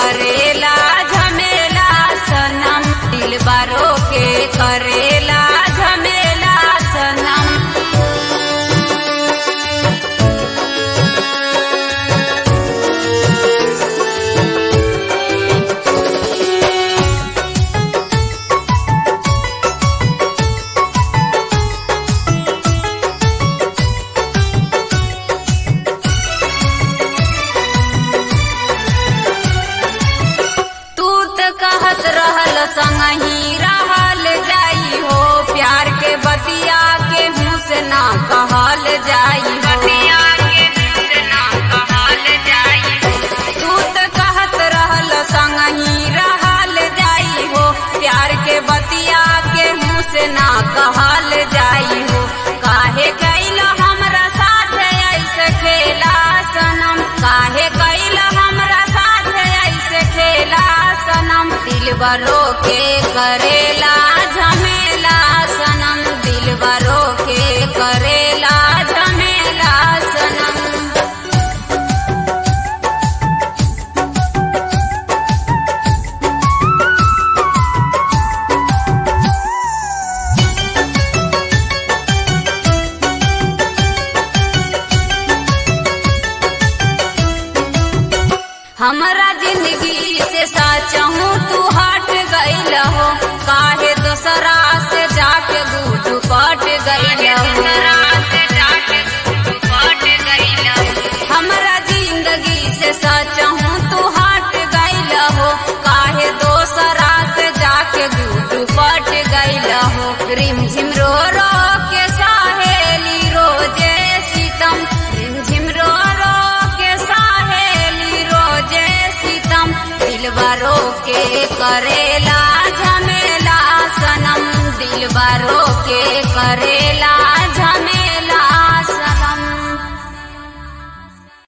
करेला झमेला सनम दिलबरो के करेला झमेला सनम तू त कहत रहल संगही रहल जाई हो प्यार के बतिया के मुँह से ना कहल जाई बतिया के मुँह से ना कहल जाई तू त कहत रहल संगही रहल जाई हो प्यार के बतिया के मुँह से ना कहल जाई हो काहे कैल हमरा साथ ऐसे खेला सनम काहे कैल हमरा साथ ऐसे खेला सनम दिलबरो के करेला झमेला सनम दिलबरो